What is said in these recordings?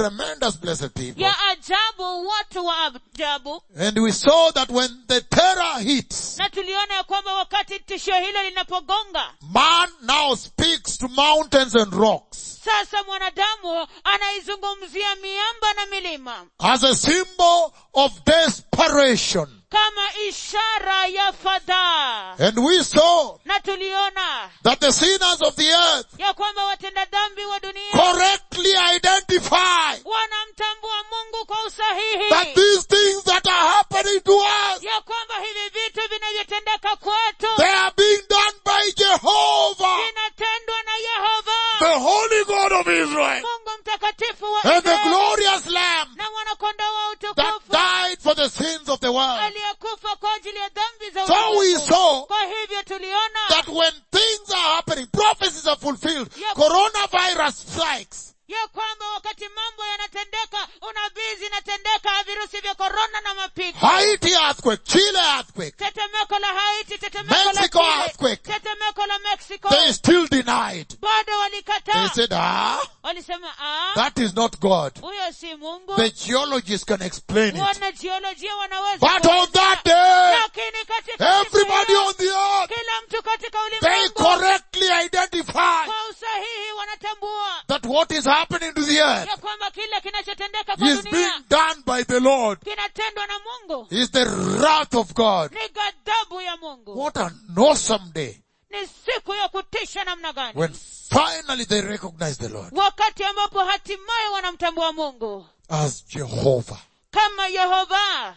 tremendous blessed people. ya ajabu watu wa ajabu And we saw that when the terror hits, na tuliona ya kwamba wakati tishio hilo linapogonga man now speaks to mountains and rocks sasa mwanadamu anaizungumzia miamba na milima as a symbol of desperation. kama ishara ya fadhaa And we saw na tuliona that the sinners of the earth ya kwamba watenda dhambi wa dunia correctly identify wanamtambua mungu kwa that usahihi these things that are happening to us, ya kwamba hivi vitu vinavyotendeka kwetu they are being done by Jehovah, vinatendwa na yehova the Holy God of Israel, mungu mtakatifu wa and the Israeli glorious Lamb na mwanakondoo wa that utukufu died for the sins of the world. aliyekufa kwa ajili ya dhambi za So we ulimwengu. saw kwa hivyo tuliona that when things are happening, prophecies are fulfilled, Yep. coronavirus strikes, ya kwamba wakati mambo yanatendeka unabii zinatendeka virusi vya korona na mapigo Haiti earthquake, Chile earthquake, tetemeko la haiti tetemeko la Mexico Chile, earthquake. tetemeko la mexico they still denied. bado They walikataa said, ah, walisema "Ah, that is not God. huyo si mungu The geologists can explain it. wanajiolojia wanaweza But on kuelezea. that day, lakini katika siku everybody hiyo, on the earth, kila mtu katika they ulimwengu correctly identify kwa usahihi wanatambua that what is happening to the earth ya kwamba kile kinachotendeka kwa is dunia being done by the Lord. kinatendwa na mungu Is the wrath of God. ni ghadhabu ya mungu What an awesome day ni siku ya kutisha namna gani when finally they recognize the Lord wakati ambapo hatimaye wanamtambua mungu as Jehovah, kama yehova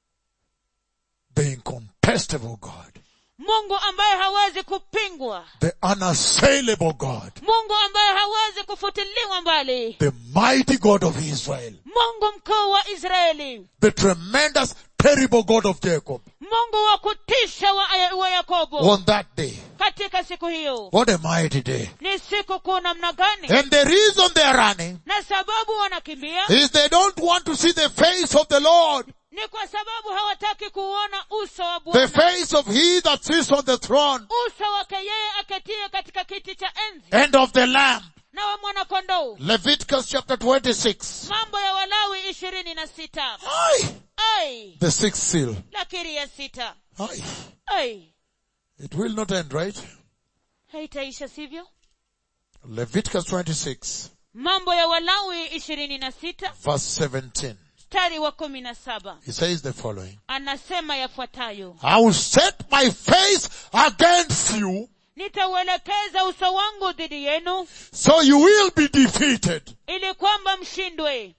the incontestable God, mungu ambaye hawezi kupingwa the unassailable God, mungu ambaye hawezi kufutiliwa mbali the mighty God of Israel, mungu mkuu wa israeli the tremendous, terrible God of Jacob. mungu wa kutisha wa, wa yakobo On that day, katika siku hiyo what a mighty day. ni siku kuu namna gani And the reason they are running na sababu wanakimbia is they don't want to see the face of the Lord, ni kwa sababu hawataki kuona uso wa the bwana face of he that sits on the throne uso wake yeye aketie katika kiti cha enzi and of the Lamb. na wa mwanakondoo Leviticus chapter 26. mambo ya walawi ishirini na sita Aye. ai The sixth seal. lakiri ya sita Aye. ai It will not end, right? haitaisha sivyo Leviticus 26, mambo ya walawi ishirini na sita verse 17. mstari wa kumi na saba He says the following. anasema yafuatayo I will set my face against you, nitauelekeza uso wangu dhidi yenu so you will be defeated ili kwamba mshindwe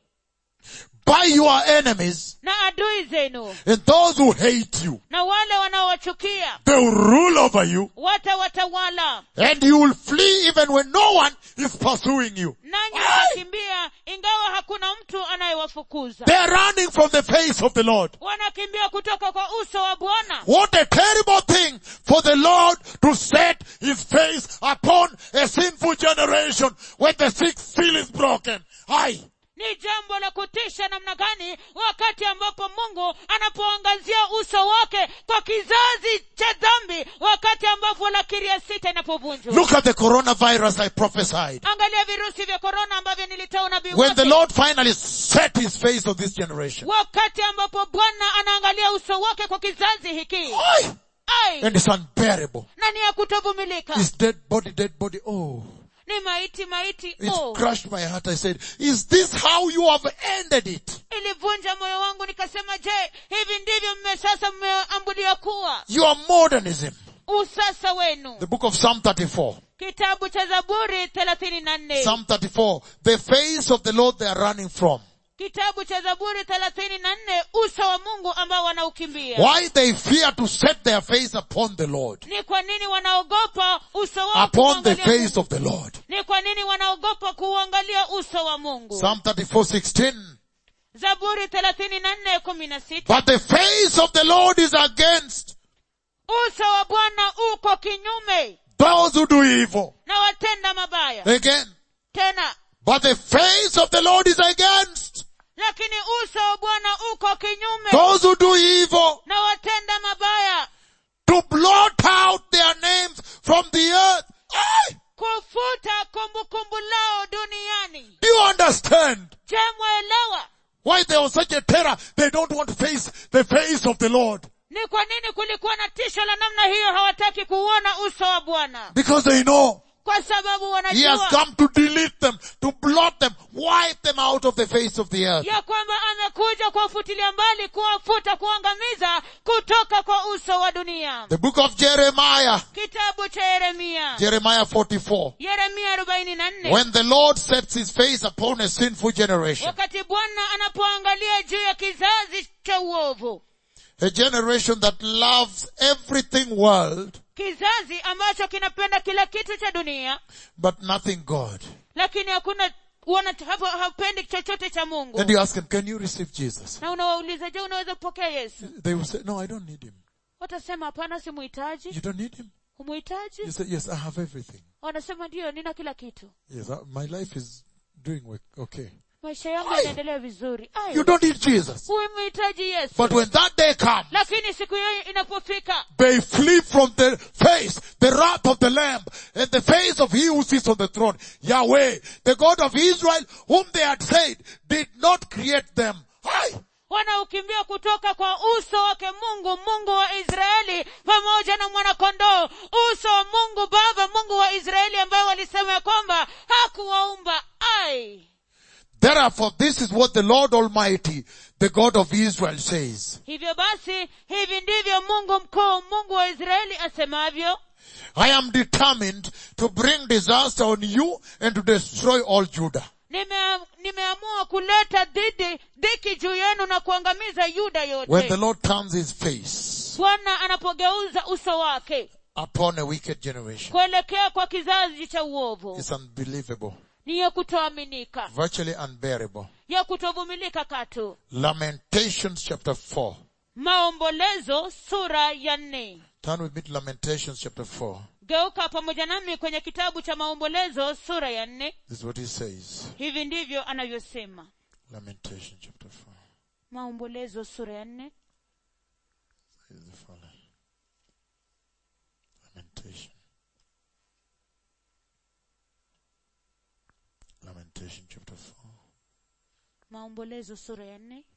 by your enemies na adui zenu and those who hate you. na wale wanaowachukia They will rule over you watawatawala and you will flee even when no one is pursuing you. nanyi Aye. watakimbia ingawa hakuna mtu anayewafukuza They are running from the face of the Lord. wanakimbia kutoka kwa uso wa bwana What a terrible thing for the Lord to set his face upon a sinful generation when the sixth seal is broken. Aye. ni jambo la kutisha namna gani wakati ambapo mungu anapoangazia uso wake kwa kizazi cha dhambi wakati ambapo lakiri ya sita inapovunjwa Look at the coronavirus I prophesied. angalia virusi vya korona ambavyo nilitoa unabii When the wake Lord finally set his face on this generation. wakati ambapo bwana anaangalia uso wake kwa kizazi hiki Aye. ai And it's unbearable. na ni ya kutovumilika It's dead body, dead body. Oh. ni maiti maiti It oh. crushed my heart. I said, is this how you have ended it? ilivunja moyo wangu nikasema je hivi ndivyo mme sasa mmeambulia kuwa Your modernism. usasa wenu The book of Psalm 34. kitabu cha zaburi thelathini na nne Psalm 34. The face of the Lord they are running from. kitabu cha zaburi thelathini na nne uso wa mungu ambao wanaukimbia Why they fear to set their face upon the Lord. ni kwa nini wanaogopa uso wao Upon the kuuangalia face Mungu? of the Lord. ni kwa nini wanaogopa kuuangalia uso wa mungu Psalm 34, 16. zaburi thelathini na nne kumi na sita But the face of the Lord is against uso wa bwana uko kinyume those who do evil. na watenda mabaya Again. tena But the face of the Lord is against lakini uso wa bwana uko kinyume those who do evil na watenda mabaya to blot out their names from the earth. Aye. kufuta kumbukumbu lao duniani Do you understand je mwaelewa why there was such a terror? They don't want to face the face of the Lord. ni kwa nini kulikuwa na tisho la namna hiyo hawataki kuuona uso wa bwana Because they know kwa sababu He has wanajua come to delete them, to blot them, wipe them out of the face of the earth. ya kwamba amekuja kuwafutilia mbali kuwafuta kuangamiza kutoka kwa uso wa dunia The book of Jeremiah, kitabu cha yeremia Jeremiah 44. yeremia arobaini na nne When the Lord sets his face upon a sinful generation, wakati bwana anapoangalia juu ya kizazi cha uovu a generation that loves everything world, kizazi ambacho kinapenda kila kitu cha dunia but nothing God. lakini hakuna wana hapo hapendi chochote cha mungu And you ask them, can you receive Jesus? na unawauliza je unaweza kupokea yesu They will say, no, I don't need him. watasema hapana simuhitaji You don't need him? humuhitaji You say, yes, I have everything. wanasema ndiyo nina kila kitu Yes, I- my life is doing work- okay. maisha yangu Ai! yanaendelea vizuri Ai, You don't need Jesus. humhitaji yesu But when that day comes, lakini siku hiyo inapofika they flee from the face, the wrath of the Lamb, and the face of he who sits on the throne, Yahweh, the God of Israel, whom they had said did not create them. Hi! wanaukimbia kutoka kwa uso wake mungu mungu wa israeli pamoja na mwanakondoo uso wa mungu baba mungu wa israeli ambaye walisema ya kwamba hakuwaumba ai Therefore, this is what the Lord Almighty, the God of Israel says. hivyo basi hivi ndivyo mungu mkuu mungu wa israeli asemavyo I am determined to bring disaster on you and to destroy all Judah. Nime, nimeamua kuleta dhidi dhiki juu yenu na kuangamiza yuda When the yote Lord turns his face bwana anapogeuza uso wake upon a wicked generation. kuelekea kwa kizazi cha uovu It's unbelievable, ni ya kutoaminika virtually unbearable. ya kutovumilika katu Lamentations chapter 4. maombolezo sura ya nne Turn with me to Lamentations chapter 4. geuka pamoja nami kwenye kitabu cha maombolezo sura ya nne This is what he says. hivi ndivyo anavyosema Lamentation chapter 4. maombolezo sura ya nne Is the following. Lamentation. Lamentation chapter 4. maombolezo sura ya nne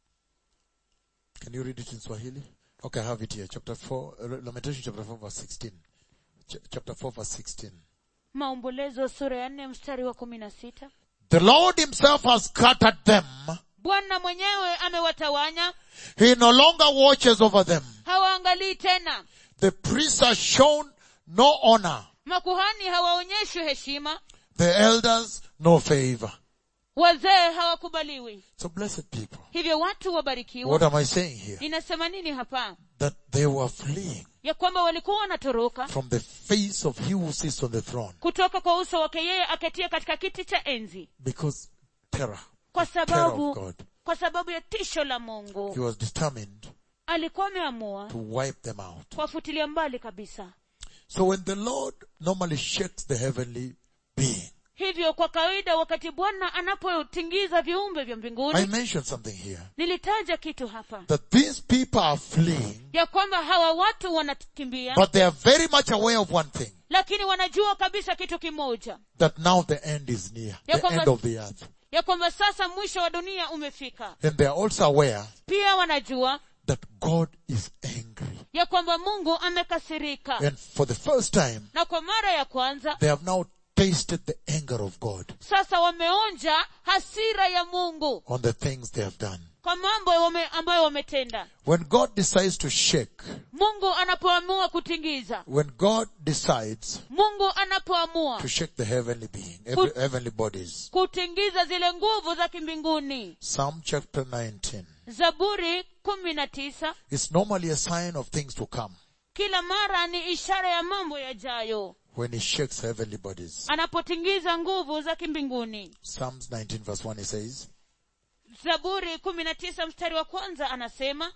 Can you read it in Swahili? Okay, I have it here. Chapter 4, uh, Lamentation chapter 4 verse 16. Ch- chapter 4 verse 16. maombolezo sura ya nne mstari wa kumi na sita The Lord himself has scattered them. bwana mwenyewe amewatawanya He no longer watches over them. hawaangalii tena The priests are shown no honor. makuhani hawaonyeshwi heshima The elders no favor. wazee hawakubaliwi So blessed people. hivyo watu What wabarikiwa am I saying here? ninasema nini hapa That they were fleeing ya kwamba walikuwa wanatoroka from the face of he who sits on the throne kutoka kwa uso wake yeye aketia katika kiti cha enzi because terror, kwa terror of sababu God. kwa sababu ya tisho la He mungu was determined alikuwa ameamua to wipe them out. kuwafutilia mbali kabisa So when the Lord normally shakes the heavenly being, hivyo kwa kawaida wakati bwana anapotingiza viumbe vya I mbinguni mentioned something here. nilitaja kitu hapa That these people are fleeing, ya kwamba hawa watu wanakimbia but they are very much aware of one thing. lakini wanajua kabisa kitu kimoja That now the end is near. Ya The kwamba- end of the earth. ya kwamba sasa mwisho wa dunia umefika And they are also aware pia wanajua that God is angry. ya kwamba mungu amekasirika And for the first time, na kwa mara ya kwanza they have now tasted the anger of God sasa wameonja hasira ya mungu on the things they have done. kwa mambo wame, ambayo wametenda When God decides to shake, mungu anapoamua kutingiza when God decides mungu anapoamua to shake the heavenly being, every, heavenly bodies. kutingiza zile nguvu za kimbinguni Psalm chapter 19. zaburi kumi na tisa It's normally a sign of things to come kila mara ni ishara ya mambo yajayo when he shakes heavenly bodies. anapotingiza nguvu za kimbinguni Psalms 19 verse 1 he says, zaburi kumi na tisa mstari wa kwanza anasema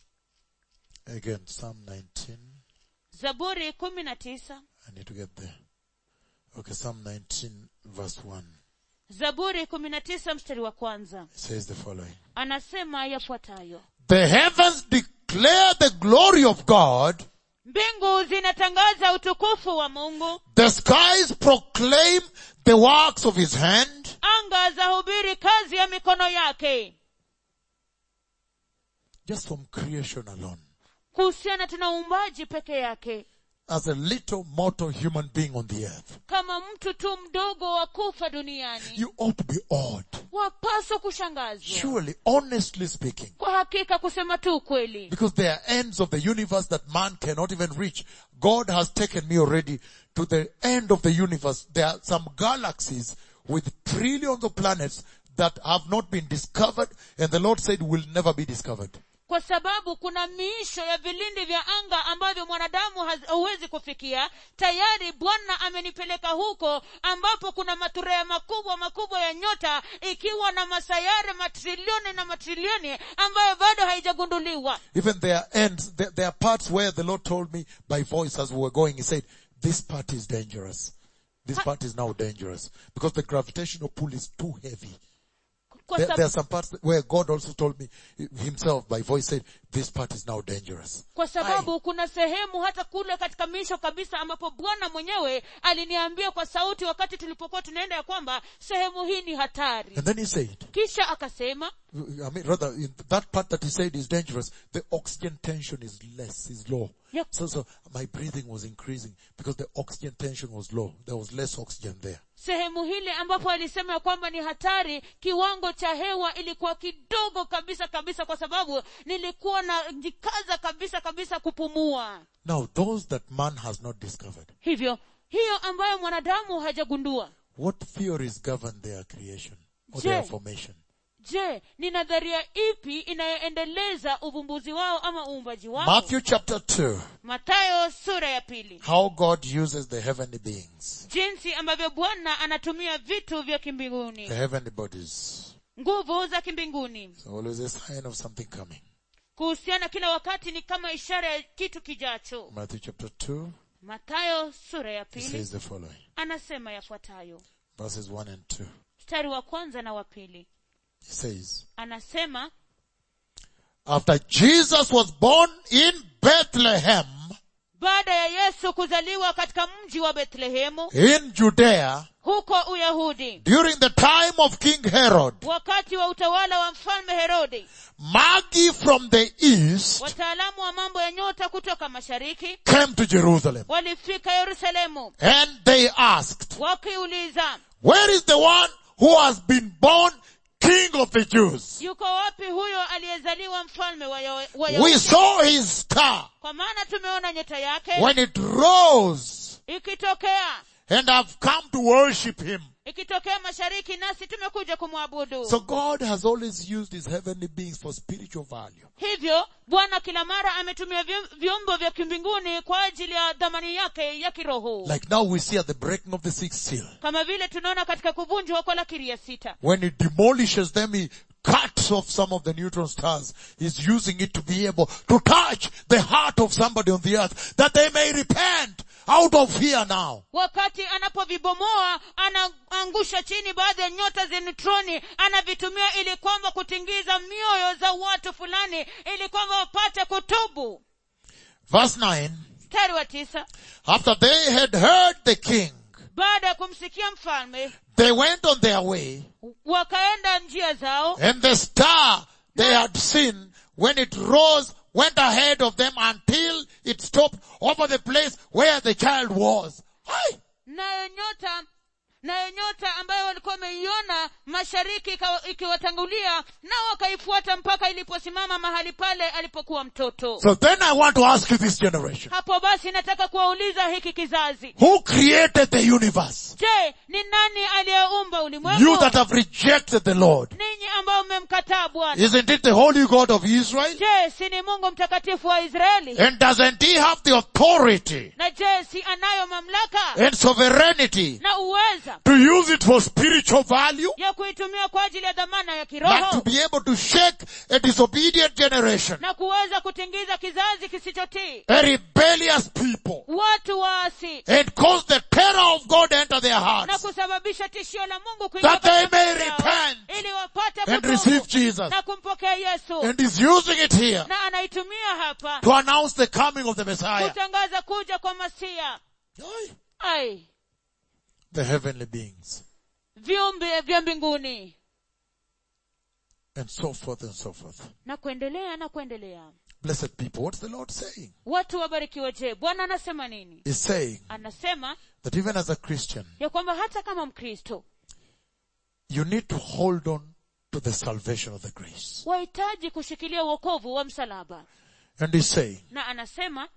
again, Psalm 19. zaburi kumi na tisa I need to get there. Okay, Psalm 19 verse 1. zaburi kumi na tisa mstari wa kwanza It says the following. anasema yafuatayo The heavens declare the glory of God. mbingu zinatangaza utukufu wa mungu The skies proclaim the works of his hand. anga zahubiri kazi ya mikono yake Just from creation alone. kuhusiana tuna uumbaji peke yake As a little mortal human being on the earth. kama mtu tu mdogo wa kufa duniani You ought to be awed. wapaswa kushangazwa Surely, honestly speaking. kwa hakika kusema tu ukweli Because there are ends of the universe that man cannot even reach. God has taken me already to the end of the universe. There are some galaxies with trillions of planets that have not been discovered and the Lord said will never be discovered. kwa sababu kuna miisho ya vilindi vya anga ambavyo mwanadamu haz- hauwezi kufikia tayari bwana amenipeleka huko ambapo kuna maturea makubwa makubwa ya nyota ikiwa na masayare matrilioni na matrilioni ambayo bado haijagunduliwa Even there are ends, there, there are parts where the Lord told me by voice as we were going, He said, this part is dangerous. This part is now dangerous because the gravitational pull is too heavy. kwa, There, sab- there are some parts where God also told me himself by voice said, this part is now dangerous. kwa sababu kuna sehemu hata kule katika miisho kabisa ambapo bwana mwenyewe aliniambia kwa sauti wakati tulipokuwa tunaenda ya kwamba sehemu hii ni hatari And then he said, kisha akasema I mean, rather, in that part that he said is dangerous, the oxygen tension is less, is low. Yep. So, so my breathing was increasing because the oxygen tension was low. There was less oxygen there. sehemu hile ambapo alisema ya kwamba ni hatari kiwango cha hewa ilikuwa kidogo kabisa kabisa kwa sababu nilikuwa na jikaza kabisa kabisa kupumua Now, those that man has not discovered, hivyo hiyo ambayo mwanadamu hajagundua what theories govern their creation or Je. their formation? je ni nadharia ipi inayoendeleza uvumbuzi wao ama uumbaji wao Matthew chapter 2, matayo sura ya pili how God uses the heavenly beings, jinsi ambavyo bwana anatumia vitu vya the kimbinguni heavenly bodies. nguvu za kimbinguni It's always a sign of something coming. kuhusiana kila wakati ni kama ishara ya kitu kijacho Matthew chapter 2, matayo sura ya it pili says the following, anasema yafuatayo verses 1 and 2. mstari wa kwanza na wa pili It says, anasema After Jesus was born in Bethlehem baada ya yesu kuzaliwa katika mji wa bethlehemu in Judea huko uyahudi during the time of King Herod, wakati wa utawala wa mfalme herodi Magi from the east wataalamu wa mambo ya nyota kutoka mashariki came to Jerusalem walifika yerusalemu and they asked, wakiuliza where is the one who has been born King of the Jews? yuko wapi huyo aliyezaliwa mfalme wa, Yo- wa We Yahudi? saw his star kwa maana tumeona nyota yake when it rose ikitokea and have come to worship him. ikitokea mashariki nasi tumekuja kumwabudu So God has always used his heavenly beings for spiritual value. hivyo bwana kila mara ametumia vyom- vyombo vya kimbinguni kwa ajili ya dhamani yake ya kiroho Like now we see at the breaking of the sixth seal. kama vile tunaona katika kuvunjwa kwa lakiri ya sita When he demolishes them, he cuts off some of the neutron stars. He's using it to be able to touch the heart of somebody on the earth that they may repent out of fear now. wakati anapovibomoa anaangusha chini baadhi ya nyota za neutroni anavitumia ili kwamba kutingiza mioyo za watu fulani ili kwamba wapate kutubu Verse 9. mstari wa tisa After they had heard the king, baada ya kumsikia mfalme they went on their way wakaenda njia zao and the star they had seen when it rose went ahead of them until it stopped over the place where the child was. Hi! nayo nyota nayo nyota ambayo walikuwa wameiona mashariki ikawa- ikiwatangulia nao wakaifuata mpaka iliposimama mahali pale alipokuwa mtoto So then I want to ask you this generation. hapo basi nataka kuwauliza hiki kizazi Who created the universe? je ni nani aliyeumba You ulimwengu that have rejected the Lord. ninyi ambao mmemkataa bwana Isn't it the holy God of Israel? je si ni mungu mtakatifu wa israeli And doesn't he have the authority na je si anayo mamlaka and sovereignty na uweza to use it for spiritual value? ya kuitumia kwa ajili ya dhamana ya But to kiroho be able to shake a disobedient generation, na kuweza kutingiza kizazi kisichotii a rebellious people, watu waasi and cause the terror of God enter their na hearts kusababisha tishio la mungu kuingia That they katika may mioyo yao, repent ili wapate and kutubu receive Jesus na kumpokea yesu and is using it here na anaitumia hapa to announce the coming of the Messiah. kutangaza kuja kwa masia Aye. ai The heavenly beings viumbe vya mbinguni and so forth and so forth. na kuendelea na kuendelea Blessed people, what's the Lord saying? watu wabarikiwe je bwana anasema nini He's saying anasema that even as a Christian, ya kwamba hata kama mkristo you need to hold on to the salvation of the grace. wahitaji kushikilia uokovu wa msalaba And he's saying na anasema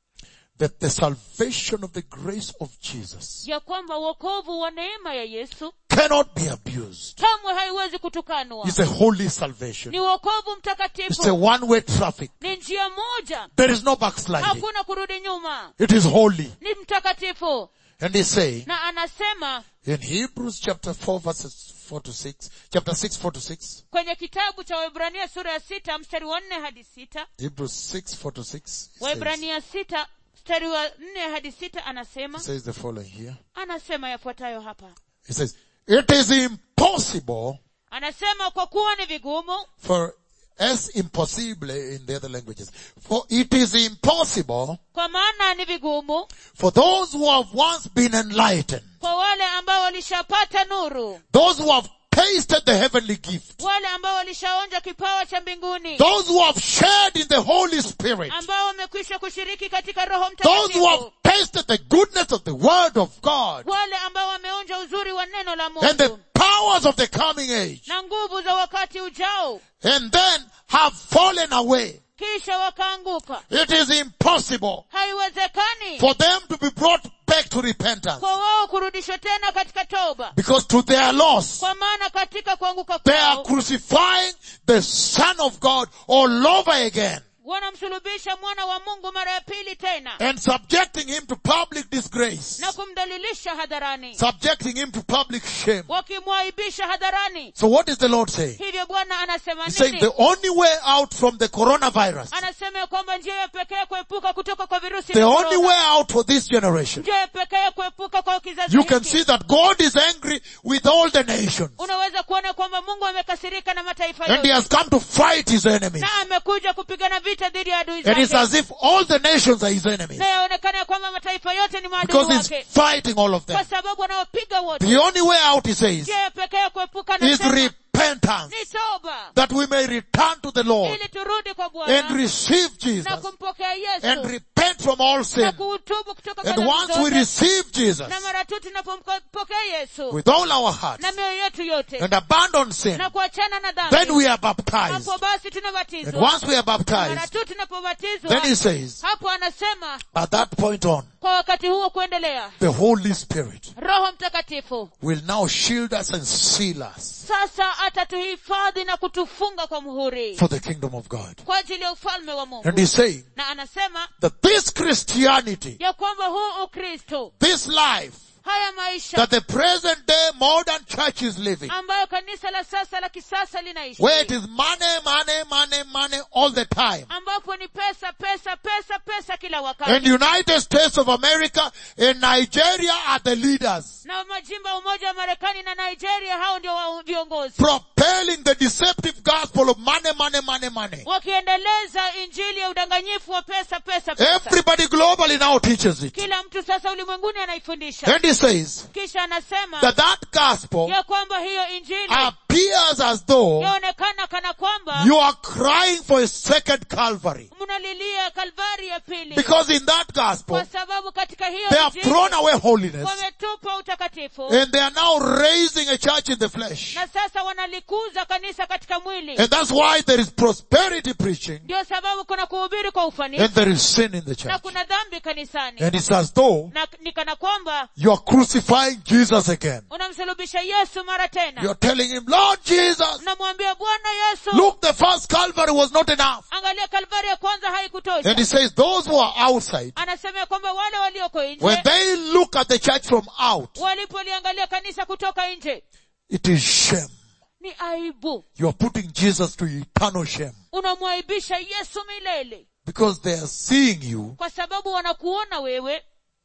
that the salvation of the grace of Jesus ya kwamba uokovu wa neema ya yesu cannot be abused. kamwe haiwezi kutukanwa It's a holy salvation. ni uokovu It's a mtakatifu one-way traffic. ni njia moja There is no backsliding. hakuna kurudi nyuma It is holy. ni mtakatifu And he's saying na anasema in Hebrews chapter 4 verses 4 to 6, chapter 6, 4 to 6, kwenye kitabu cha waibrania sura ya sita mstari wa nne hadi sita Hebrews 6, 4 to 6, it says, waibrania sita mstari wa nne hadi sita anasema it says the following here. anasema yafuatayo hapa It says, it is impossible anasema kwa kuwa ni vigumu for as impossible in the other languages. For it is impossible kwa maana ni vigumu for those who have once been enlightened, kwa wale ambao walishapata nuru those who have tasted the heavenly gift, wale ambao walishaonja kipawa cha mbinguni those who have shared in the Holy Spirit, ambao wamekwisha kushiriki katika roho those who have mtakatifu tasted the goodness of the Word of God wale ambao wameonja uzuri wa neno la and the mungu powers of the coming age, na nguvu za wakati ujao and then have fallen away. kisha wakaanguka It is impossible haiwezekani for them to be brought back to repentance kwa wao kurudishwa tena katika toba because to their loss, kwa maana katika kuanguka they are kwao crucifying the Son of God all over again wanamsulubisha mwana wa mungu mara ya pili tena and subjecting him to public disgrace, na kumdhalilisha hadharani subjecting him to public shame. wakimwaibisha hadharani So what is the Lord saying? hivyo bwana anasema He's saying nini the only way out from the coronavirus, anasema ya kwamba njia ya pekee kuepuka kutoka kwa virusi the vya only korona, way out for this generation, njia ya pekee kuepuka kwa kizazi you can hiki see that God is angry with all the nations unaweza kuona kwamba mungu amekasirika na mataifa and he yote has come to fight his enemies. na amekuja kupigana vita dhidi ya adui And it's zake as if all the nations are his enemies na yaonekana ya kwamba mataifa yote ni maadui because he's wake fighting all of them. kwa sababu anawapiga wote The only way out, he says, njia ya pekee ya kuepuka is nasema repentance ni toba that we may return to the Lord ili turudi kwa and bwana receive na Jesus kumpokea and yesu repent from all na sin. kuutubu kutoka kwa And dhambi once we zote receive Jesus na mara tu tunapompokea yesu with all our hearts na mioyo yetu yote and abandon sin, na kuachana na then dhambi we are baptized. hapo basi And tunabatizwa once we are mara baptized, tu tunapobatizwa then he says, hapo anasema at that point on, kwa wakati huo kuendelea the Holy Spirit roho mtakatifu will now shield us and seal us sasa atatuhifadhi na kutufunga kwa muhuri for the kingdom of God. kwa ajili ya ufalme wa mungu And he's saying na anasema that this Christianity, ya kwamba huu ukristo this life haya maisha that the present day modern church is living, ambayo kanisa la sasa la kisasa linaishi where it is money, money, money, money all the time. ambapo ni pesa pesa pesa pesa kila wakati And United States of America and Nigeria are the leaders, na majimbo ya umoja wa marekani na nigeria hao ndio wa- viongozi propelling the deceptive gospel of money, money, money, money. wakiendeleza injili ya udanganyifu wa pesa pesa pesa Everybody globally now teaches it. kila mtu sasa ulimwenguni anaifundisha And he says kisha anasema that that gospel ya kwamba hiyo injili appears as though yaonekana kana kwamba you are crying for a second Calvary. mnalilia kalvari ya pili Because in that gospel, kwa sababu katika hiyo they have injili thrown away holiness wametupa utakatifu and they are now raising a church in the flesh. na sasa wanalikuza kanisa katika mwili And that's why there is prosperity preaching ndio sababu kuna kuhubiri kwa and ufanisi there is sin in the na church. kuna dhambi kanisani And it's as though na ni kana kwamba you are crucifying Jesus again. unamsulubisha yesu mara tena You're telling him, Lord Jesus, unamwambia bwana yesu look, the first Calvary was not enough. angalia kalvari ya kwanza haikutosha And he says, those who are outside, anasema ya kwamba wale walioko when nje they look at the church from out, walipoliangalia kanisa kutoka nje it is shame. ni aibu You are putting Jesus to eternal shame unamwaibisha yesu milele because they are seeing you kwa sababu wanakuona wewe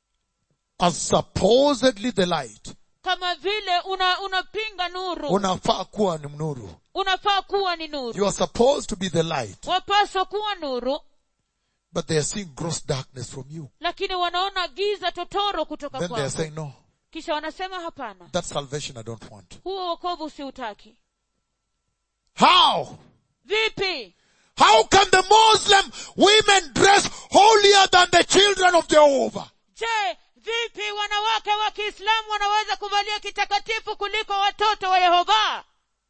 as supposedly the light. kama vile una unapinga nuru Unafaa kuwa ni mnuru. unafaa kuwa ni nuru You are supposed to be the light, wapaswa kuwa nuru but they are seeing gross darkness from you. lakini wanaona giza totoro kutoka Then they are kwako saying, no, kisha wanasema hapana that salvation I don't want. huo wokovu siutaki How? vipi How can the Muslim women dress holier than the children of Jehovah? je vipi wanawake wa kiislamu wanaweza kuvalia kitakatifu kuliko watoto wa yehova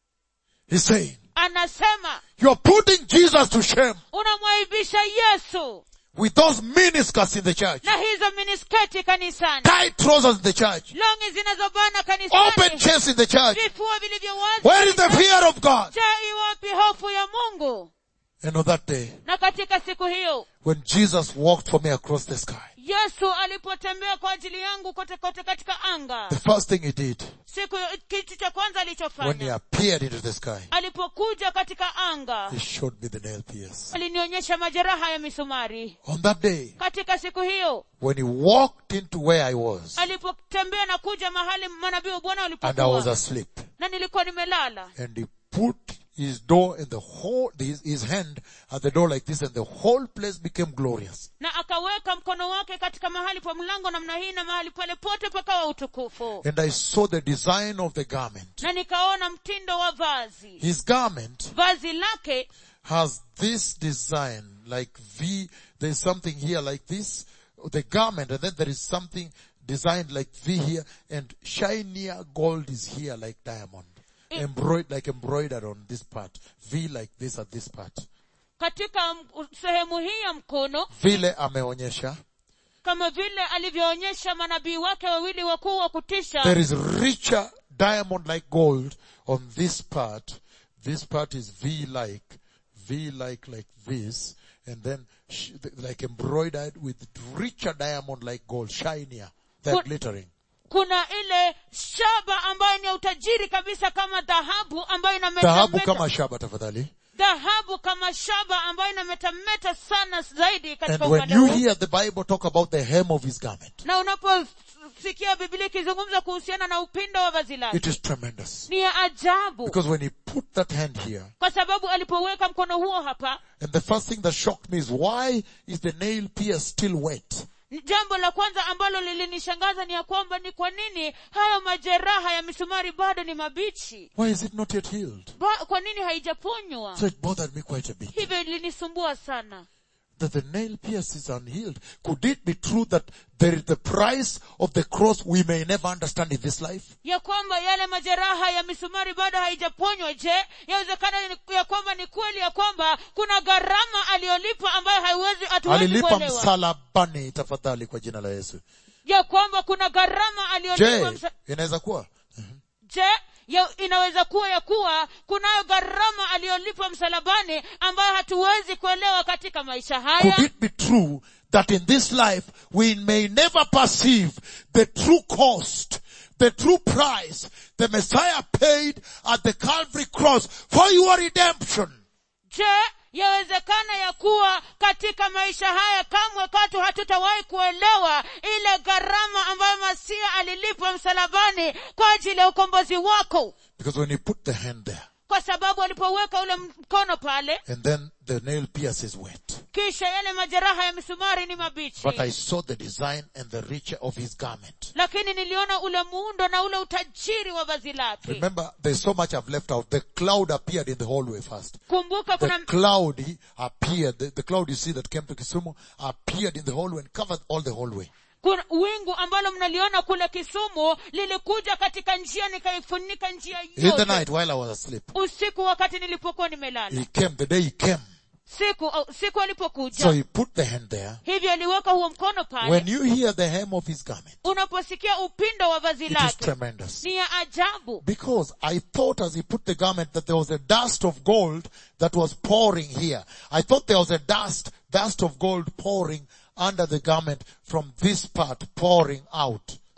He's saying, anasema you're putting Jesus to shame unamwaibisha yesu with those miniskirts in the church, na hizo minisketi kanisani tight trousers in the church, longi zinazobana open kanisani chests in the church. vifua vilivyo wazi Where is the kanisani. fear of God? je iwapi hofu ya mungu And on that day, na katika siku hiyo when Jesus walked for me across the sky, yesu alipotembea kwa ajili yangu kote kote katika anga the first thing he did siku kitu cha kwanza when he alichofanya appeared into the sky, alipokuja katika anga he showed me the nail pierce. alinionyesha majeraha ya misumari On that day, katika siku hiyo when he walked into where I was, alipotembea na kuja mahali manabii wa bwana and I was walipokuwa asleep, na nilikuwa nimelala and he put his door in the whole, his, his hand at the door like this, and the whole place became glorious. na akaweka mkono wake katika mahali pa mlango namna hii na mahali pale pote pakawa utukufu And I saw the design of the garment. na nikaona mtindo wa vazi His garment vazi lake has this design, like V, there's something here like this, the garment, and then there is something designed like V here, and shinier gold is here like diamond. Embroidered, like embroidered on this part. V like this at this part. katika m- sehemu hii ya mkono Vile ameonyesha, kama vile alivyoonyesha manabii wake wawili wakuu wa kutisha there is richer diamond like gold on this part. This part is V-like, V-like like this, and then sh- like embroidered with richer diamond like gold, shinier, they're Good. glittering. kuna ile shaba ambayo ni ya utajiri kabisa kama dhahabu ambayo Dhahabu inametameta kama shaba tafadhali. dhahabu kama shaba ambayo inametameta sana zaidi And katika when upande you huu hear the Bible talk about the hem of his garment, na unaposikia biblia ikizungumza kuhusiana na upindo wa vazi it lake is tremendous. ni ya ajabu Because when he put that hand here, kwa sababu alipoweka mkono huo hapa and the first thing that shocked me is why is the nail pierce still wet? jambo la kwanza ambalo lilinishangaza ni ya kwamba ni kwa nini hayo majeraha ya misumari bado ni mabichi Why is it not yet healed? ba, kwa nini haijaponywa So it bothered me quite a bit. hivyo ilinisumbua sana That the nail pierce is unhealed. Could it be true that there is the price of the cross we may never understand in this life? ya kwamba yale majeraha ya misumari bado haijaponywa je yawezekana ni- ya kwamba ni kweli ya kwamba kuna gharama aliyolipa ambayo haiwezi hatuwezi Alilipa kuelewa msalabani tafadhali kwa jina la Yesu. ya kwamba kuna gharama aliyolipa Je, msa- inaweza kuwa? je ya, inaweza kuwa ya kuwa kunayo gharama aliyolipa msalabani ambayo hatuwezi kuelewa katika maisha haya Could it be true that in this life we may never perceive the true cost, the true price the Messiah paid at the Calvary cross for your redemption? je yawezekana ya kuwa katika maisha haya kamwe katu hatutawahi kuelewa ile gharama ambayo masia alilipa msalabani kwa ajili ya ukombozi wako Because when you put the hand there kwa sababu alipoweka ule mkono pale and then the nail pierce is wet. kisha yale majeraha ya misumari ni mabichi But I saw the design and the richer of his garment. lakini niliona ule muundo na ule utajiri wa vazi lake Remember, there's so much I've left out. The cloud appeared in the hallway first. kumbuka The kuna cloud he appeared, the, the cloud you see that came to Kisumu appeared in the hallway and covered all the hallway. kuna wingu ambalo mnaliona kule kisumu lilikuja katika njia nikaifunika njia In the yote night while I was asleep. usiku wakati nilipokuwa nimelala He came, the day he came. siku au- siku So alipokuja he put the hand there. hivyo aliweka huo mkono pale When you hear the hem of his garment, unaposikia upindo wa vazi it is lake tremendous. ni ya ajabu Because I thought as he put the garment that there was a dust of gold that was pouring here. I thought there was a dust, dust of gold pouring under the garment from this part pouring out.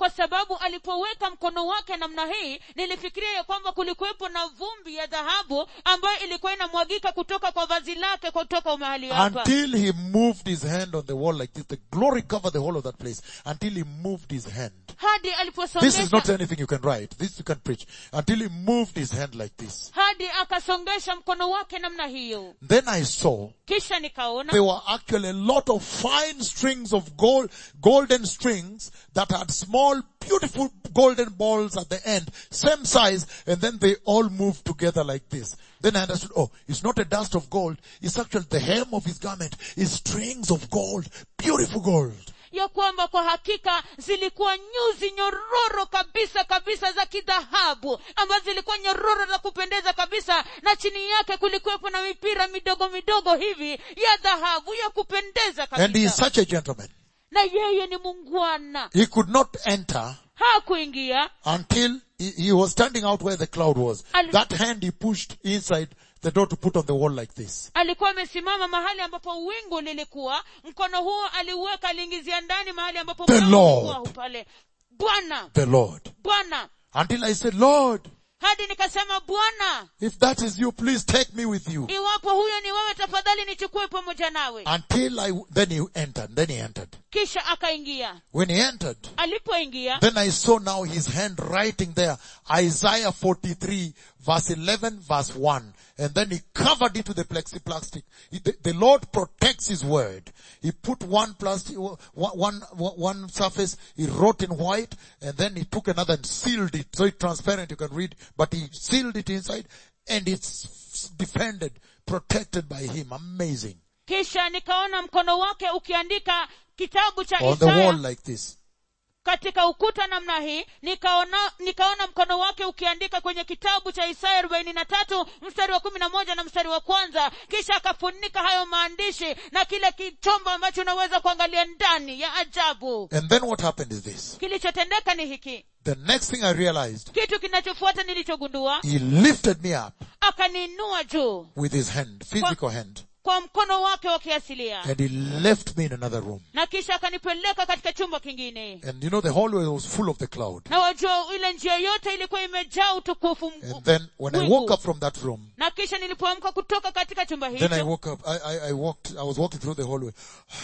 kwa sababu alipoweka mkono wake namna hii nilifikiria ya kwamba kulikuwepo na vumbi ya dhahabu ambayo ilikuwa inamwagika kutoka kwa vazi lake kutoka mahali hapa Until he moved his hand on the wall like this. The glory covered the whole of that place. Until he moved his hand. hadi This is aliposongesha not anything you can write. This you can preach. Until he moved his hand like this. hadi akasongesha mkono wake namna hiyo Then I saw kisha nikaona there were actually a lot of fine strings of gold, golden strings that had small, beautiful golden balls at the end, same size, and then they all moved together like this. Then I understood, oh, it's not a dust of gold, it's actually the hem of his garment is strings of gold, beautiful gold. ya kwamba kwa hakika zilikuwa nyuzi nyororo kabisa kabisa za kidhahabu ambazo zilikuwa nyororo za kupendeza kabisa na chini yake kulikuwepo na mipira midogo midogo hivi ya dhahabu ya kupendeza And he is kabisa such a gentleman. na yeye ni mungwana He could not enter hakuingia until he, he was standing out where the cloud was. Al- That hand he pushed inside the door to put on the wall like this. alikuwa amesimama mahali ambapo wingu lilikuwa mkono huo aliuweka aliingizia ndani mahali ambapo The mlango Lord. ulikuwa pale bwana The Lord. bwana Until I said, Lord, hadi nikasema bwana if that is you, please take me with you. iwapo huyo ni wewe tafadhali nichukue pamoja nawe Until I, then he entered, then he entered. kisha akaingia When he entered, alipoingia then I saw now his hand writing there, Isaiah 43 verse 11 verse 1. And then he covered it with the plexiplastic. He- The, the Lord protects his word. He put one plastic, one, one, one surface, he wrote in white, and then he took another and sealed it. So it's transparent, you can read, but he sealed it inside, and it's defended, protected by him. Amazing. kisha nikaona mkono wake ukiandika kitabu cha On the wall isaya like this. katika ukuta namna hii nikaona nikaona mkono wake ukiandika kwenye kitabu cha isaya arobaini na tatu mstari wa kumi na moja na mstari wa kwanza kisha akafunika hayo maandishi na kile kichombo ambacho unaweza kuangalia ndani ya ajabu And then what happened is this. kilichotendeka ni hiki The next thing I realized, kitu kinachofuata nilichogundua he lifted me up akaniinua juu with his hand, physical hand, kwa mkono wake wa kiasilia and he left me in another room. na kisha akanipeleka katika chumba kingine And you know, the hallway was full of the cloud. na wajua ile njia yote ilikuwa imejaa utukufu m- And then when I wingu. woke up from that room, na kisha nilipoamka kutoka katika chumba then I hicho woke up, I, I, I walked, I was walking through the hallway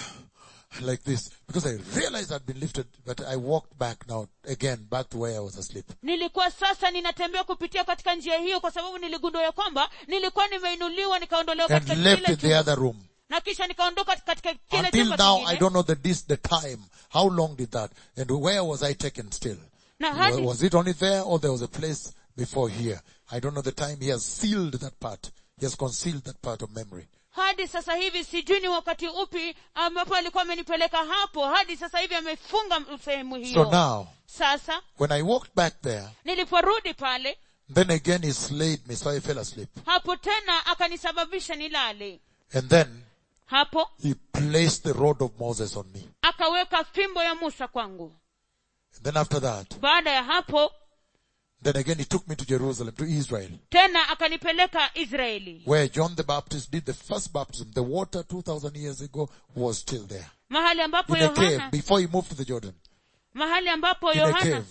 like this because I realized I'd been lifted, but I walked back now again, back to where I was asleep. nilikuwa sasa ninatembea kupitia katika njia hiyo kwa sababu niligundua ya kwamba nilikuwa nimeinuliwa nikaondolewa And katika left kile in the chumba other room. na kisha nikaondoka katika kile Until chumba now, I kingine don't know the dis, the time. How long did that? And where was I taken still? na Wa- hadi Was it only there or there was a place before here? I don't know the time. He has sealed that part. He has concealed that part of memory. hadi sasa hivi sijui ni wakati upi ambapo alikuwa amenipeleka hapo hadi sasa hivi amefunga sehemu So hiyo now, sasa when I walked back there, niliporudi pale then again he slayed me, so I fell asleep. hapo tena akanisababisha nilale And then hapo he placed the rod of Moses on me. akaweka fimbo ya musa kwangu And then after that, baada ya hapo then again he took me to Jerusalem, to Israel, tena akanipeleka israeli where John the Baptist did the first baptism. The water 2000 years ago was still there. mahali ambapo In a cave, yohana before he moved to the Jordan. mahali ambapo In a yohana cave.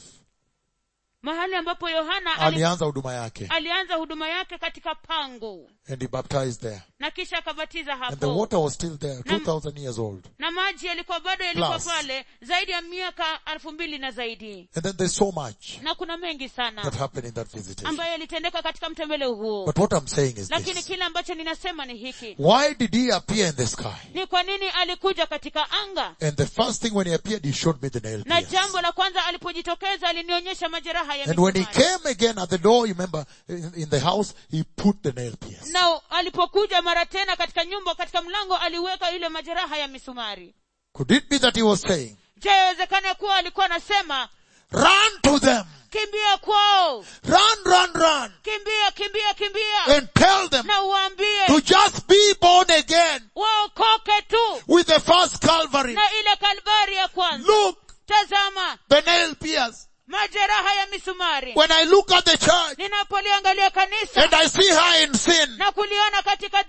mahali ambapo yohana ali, Alianza huduma yake. alianza huduma yake katika pango And he baptized there. na kisha akabatiza And the hapo water was still there, 2000 years old. na maji yalikuwa bado yalikuwa Plus. pale zaidi ya miaka elfu mbili na zaidi And then there's so much na kuna mengi that sana happened in that visitation. ambayo yalitendeka katika mtembele huo But what I'm saying is lakini this. kile ambacho ninasema ni hiki Why did he appear in the sky? ni kwa nini alikuja katika anga And the first thing when he appeared, he showed me the nail na pierce. jambo la kwanza alipojitokeza alinionyesha majeraha ya And when he misumari. came again at the door, you remember, in, in the house, he put the nail pierce. na alipokuja mara tena katika nyumba katika mlango aliweka yule majeraha ya misumari Could it be that he was saying, je yawezekana kuwa alikuwa anasema run to them, kimbia kwao run, run, run, kimbia kimbia kimbia and tell them na uambie to just be born again waokoke tu with the first Calvary. na ile kalvari ya kwanza Look, tazama the nail pierce. majeraha ya misumari When I look at the church ninapoliangalia kanisa and I see her in sin, na kuliona katika dhambi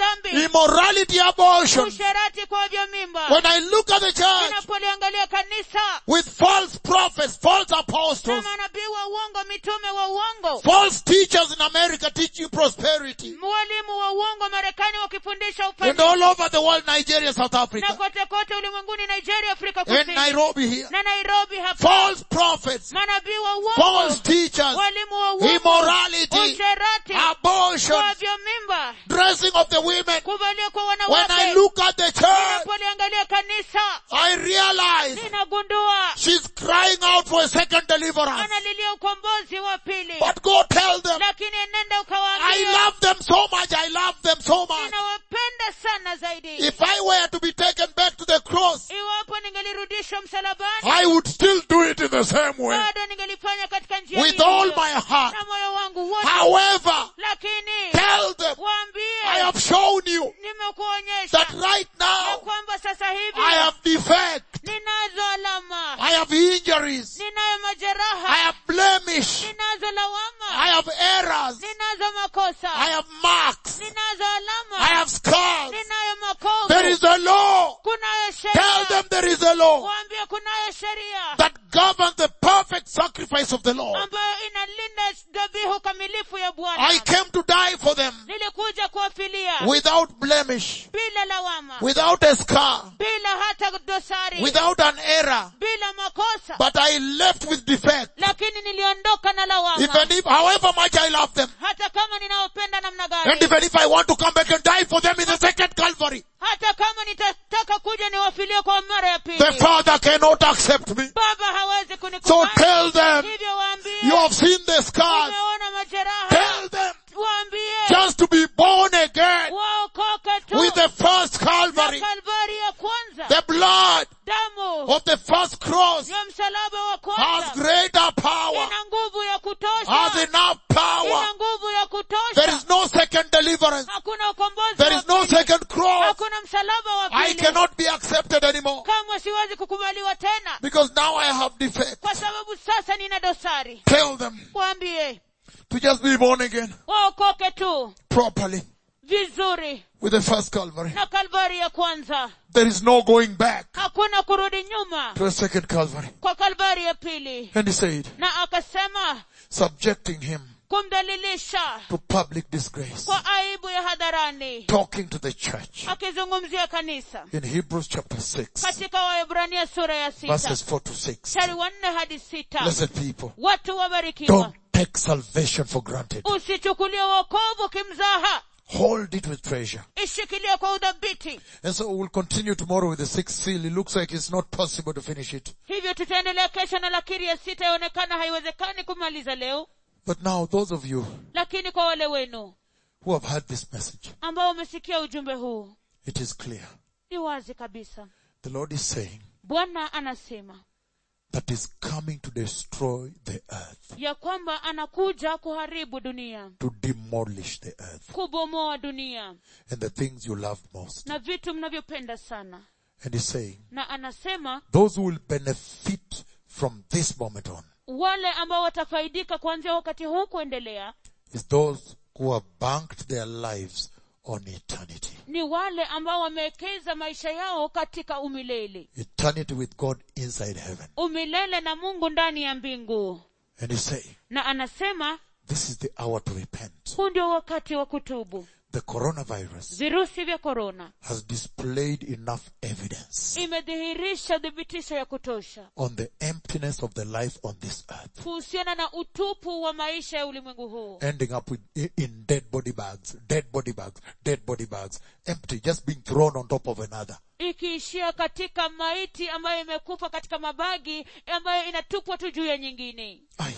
immorality abortion, usherati kwa wavya mimba when I look at the church ninapoliangalia kanisa with false prophets, false na apostles, manabii wa uongo mitume wa uongo false teachers in America teaching prosperity, mwalimu wa uongo marekani wakifundisha and ufanisi all over the world, Nigeria, South na Africa, kote kote ulimwenguni nigeria afrika and kusini Nairobi here, na nairobi hapa false prophets, manabii wa uongo false teachers, walimu wa uongo immorality, usherati abortion, kwa vya mimba dressing of the women. kuvalia kwa When I wanawake look at the church, ninapoliangalia kanisa I realize ninagundua she's crying out for a second deliverance. analilia ukombozi wa pili But go tell them, lakini nenda I ukawaambia love them so much, I love them so much. ninawapenda sana zaidi If I were to be taken back to the cross, iwapo ningelirudishwa msalabani I would still do it in the same way. bado ningelifanya katika njia With hiyo all hiyo. my heart. na moyo wangu wote However, lakini tell them, I waambie have shown you nimekuonyesha that right ya now kwamba sasa hivi I have defect, ninazo alama I have injuries, ninayo I majeraha have blemish, ninazo lawama I have errors, ninazo makosa I have marks, ninazo I alama have scars. ninayo makovu There is a law. kunayo Tell sheria them there is a law waambie kunayo sheria that governs the perfect sacrifice of the Lord. ambayo inalinda dhabihu kamilifu ya I bwana came to die for them nilikuja kuwafilia without blemish, bila lawama without a scar, bila hata dosari without an error, bila makosa but I left with defect. lakini niliondoka na lawama Even if, however much I love them, hata kama ninawapenda namna and gani even if I want to come back and die for them in the second Calvary, hata kama nitataka kuja niwafilie kwa mara ya the pili Father cannot accept me. baba hawezi So kunikubali tell them, hivyo waambie you have seen the scars. umeona majeraha Tell them, waambie just to be born again waokoke tu with the first na Calvary, kalvari ya kwanza the blood damu of the first cross ya msalaba wa has kwanza greater power, ina nguvu ya has kutosha enough power. ina nguvu ya There kutosha is no second deliverance. hakuna ukombozi There wa is no pili. second cross. hakuna msalaba wa I pili cannot be accepted anymore kamwe siwezi kukubaliwa tena because now I have defect. kwa sababu sasa nina dosari Tell them waambie to just be born again waokoke tu properly vizuri with the first Calvary. na kalvari ya kwanza There is no going back hakuna kurudi nyuma to a second Calvary. kwa kalvari ya pili And he said, na akasema subjecting him kumdhalilisha to public disgrace, kwa aibu ya hadharani talking to the church akizungumzia kanisa in Hebrews chapter 6, katika waebrania sura ya sita verses 4 to 6. mstari wa nne hadi sita Blessed people, watu wabarikiwa don't take salvation for granted. usichukulie wokovu kimzaha Hold it with treasure. ishikilie kwa udhabiti And so we'll continue tomorrow with the sixth seal. It looks like it's not possible to finish it. hivyo tutaendelea kesho na lakiri ya sita yaonekana haiwezekani kumaliza leo But now, those of you lakini kwa wale wenu who have heard this message, ambao wamesikia ujumbe huu it is clear. ni wazi kabisa The Lord is saying bwana anasema that is coming to destroy the earth, ya kwamba anakuja kuharibu dunia to demolish the earth kubomoa dunia and the things you love most. na vitu mnavyopenda sana And he's saying, na anasema those who will benefit from this moment on wale ambao watafaidika kuanzia wakati huu kuendelea is those who have banked their lives on eternity. ni wale ambao wamewekeza maisha yao katika umilele Eternity with God inside heaven. umilele na mungu ndani ya mbingu And he's saying, na anasema this is the hour to repent. huu ndio wakati wa kutubu The coronavirus virusi vya korona has displayed enough evidence imedhihirisha thibitisho ya kutosha on the emptiness of the life on this earth, kuhusiana na utupu wa maisha ya ulimwengu huu ending up with, in dead body bags, dead body bags, dead body bags, empty, just being thrown on top of another. ikiishia katika maiti ambayo imekufa katika mabagi ambayo inatupwa tu juu ya nyingine Aye.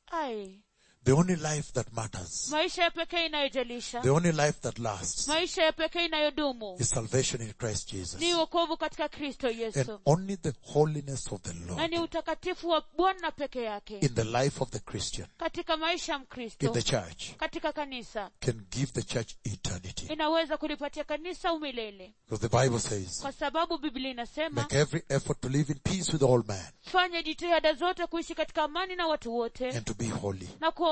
ai The only life that matters, maisha ya pekee inayojalisha the only life that lasts maisha ya pekee inayodumu is salvation in Christ Jesus. ni wokovu katika kristo And yesu only the holiness of the na ni Lord utakatifu wa bwana peke yake in the life of the Christian, katika maisha ya in mkristo the church, katika kanisa can give the church eternity. inaweza kulipatia kanisa umilele Because the Bible says, kwa sababu biblia inasema make every effort to live in peace with all men fanya jitihada zote kuishi katika amani na watu wote and to be holy. na kuwa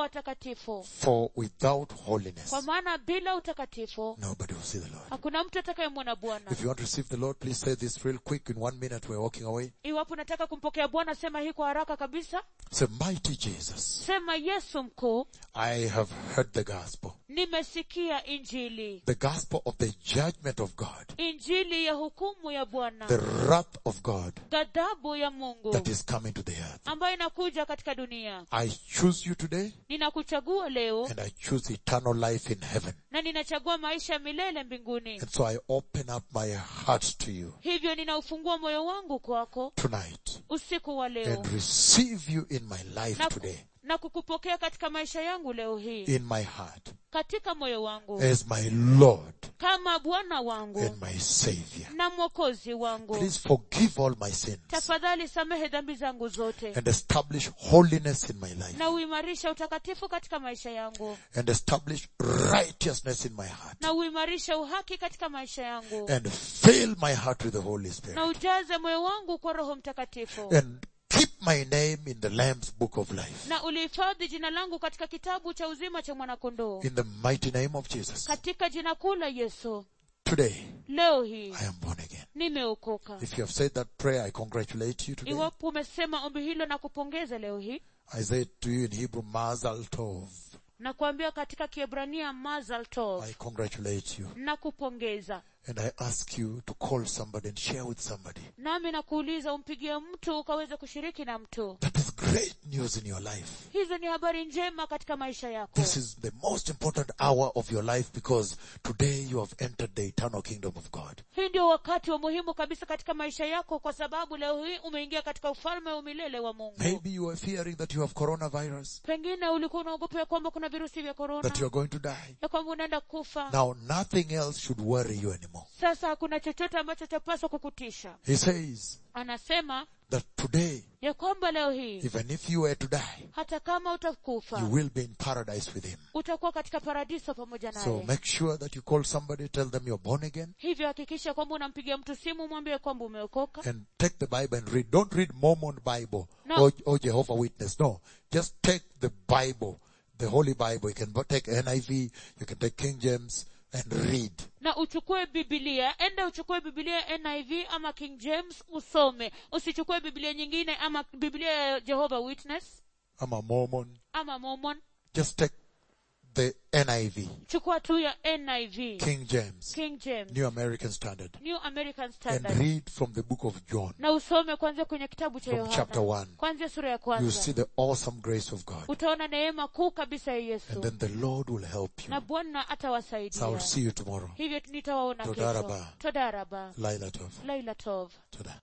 watakatifu For without holiness, kwa maana bila utakatifu nobody will see the Lord. hakuna mtu atakayemwona bwana If you want to receive the Lord, please say this real quick in one minute. We're walking away. iwapo unataka kumpokea bwana sema hii kwa haraka kabisa Say, mighty Jesus, sema yesu mkuu I have heard the gospel. nimesikia injili The gospel of the judgment of God, injili ya hukumu ya bwana the wrath of God ghadhabu ya mungu that is coming to the earth. ambayo inakuja katika dunia I choose you today ninakuchagua leo and I choose eternal life in heaven. na ninachagua maisha ya milele mbinguni And so I open up my heart to you hivyo ninaufungua moyo wangu kwako tonight usiku wa leo and receive you in my life na, today, na kukupokea katika maisha yangu leo hii in my heart, katika moyo wangu as my Lord kama bwana wangu and my Savior. na mwokozi wangu Please forgive all my sins tafadhali samehe dhambi zangu zote and establish holiness in my life na uimarisha utakatifu katika maisha yangu and establish righteousness in my heart na uimarisha uhaki katika maisha yangu and fill my heart with the Holy na Spirit ujaze moyo wangu kwa roho mtakatifu and keep my name in the Lamb's book of life. na ulihifadhi jina langu katika kitabu cha uzima cha mwanakondoo In the mighty name of Jesus. katika jina kuu la yesu Today, leo hii I am born again. nimeokoka If you have said that prayer, I congratulate you today. iwapo umesema ombi hilo na kupongeza leo hii I say to you in Hebrew, Mazal Tov. na kuambia katika kiebrania mazal tov I congratulate you. na kupongeza And I ask you to call somebody and share with somebody. nami nakuuliza umpigie mtu ukaweze kushiriki na mtu That is great news in your life. hizo ni habari njema katika maisha yako This is the most important hour of your life because today you have entered the eternal kingdom of God. hii ndio wakati wa muhimu kabisa katika maisha yako kwa sababu leo hii umeingia katika ufalme wa milele wa mungu Maybe you are fearing that you have coronavirus, pengine ulikuwa unaogopa ya kwamba kuna virusi vya korona that you are going to die. ya kwamba unaenda kufa Now nothing else should worry you anymore. sasa hakuna chochote ambacho chapaswa kukutisha He says anasema that today, ya kwamba leo hii even if you were to die, hata kama utakufa you will be in paradise with him. utakuwa katika paradiso pamoja So naye make sure that you call somebody, tell them you're born again, hivyo hakikisha kwamba unampigia mtu simu mwambie kwamba umeokoka and take the Bible and read. Don't read Mormon Bible No. or, or Jehovah Witness. No. Just take the Bible, the Holy Bible. You can take NIV, you can take King James and read. na uchukue bibilia enda uchukue bibilia niv ama king james usome usichukue bibilia nyingine ama bibilia ya jehovah witness I'm a Mormon. ama mormon Just take the NIV, chukua tu ya niv King James, king james New American Standard, new american and standard read from the book of John, na usome kwanzia kwenye kitabu cha from chapter yohana 1. kwanzia sura ya You see kwanza the awesome grace of God. utaona neema kuu kabisa ya And yesu then the Lord will help you. na bwana So I'll atawasaidia see you tomorrow. hivyo nitawaona kesho Todaraba. todaraba Laila Tov. laila tov Toda.